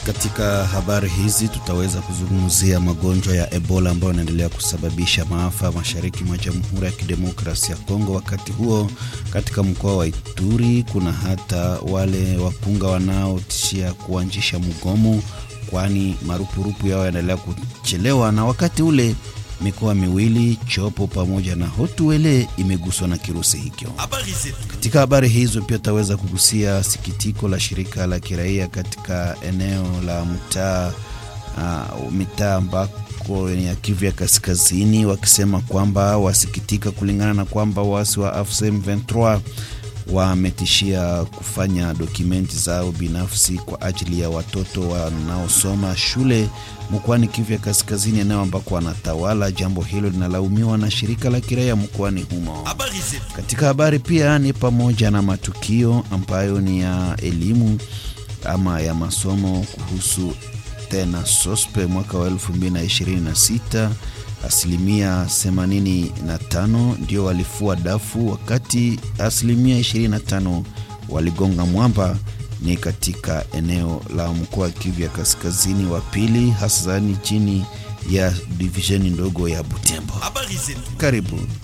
Katika habari hizi tutaweza kuzungumzia magonjwa ya Ebola ambayo yanaendelea kusababisha maafa mashariki mwa Jamhuri ya Kidemokrasia ya Kongo. Wakati huo katika mkoa wa Ituri kuna hata wale wakunga wanaotishia kuanzisha mgomo, kwani marupurupu yao yanaendelea kuchelewa, na wakati ule mikoa miwili Chopo pamoja na Hotuele imeguswa na kirusi hicho. Katika habari hizo pia tutaweza kugusia sikitiko la shirika la kiraia katika eneo la mtaa uh, mitaa ambako ni ya Kivu ya Kaskazini, wakisema kwamba wasikitika kulingana na kwamba waasi wa AFC M23 wametishia kufanya dokumenti zao binafsi kwa ajili ya watoto wanaosoma shule mkoani Kivu ya Kaskazini, eneo ambako wanatawala. Jambo hilo linalaumiwa na shirika la kiraia mkoani humo. Katika habari pia ni pamoja na matukio ambayo ni ya elimu ama ya masomo kuhusu tena sospe mwaka wa 2026 asilimia 85 ndio walifua dafu, wakati asilimia 25 waligonga mwamba. Ni katika eneo la mkoa wa Kivu ya Kaskazini wa pili, hasani chini ya divisheni ndogo ya Butembo. Karibu.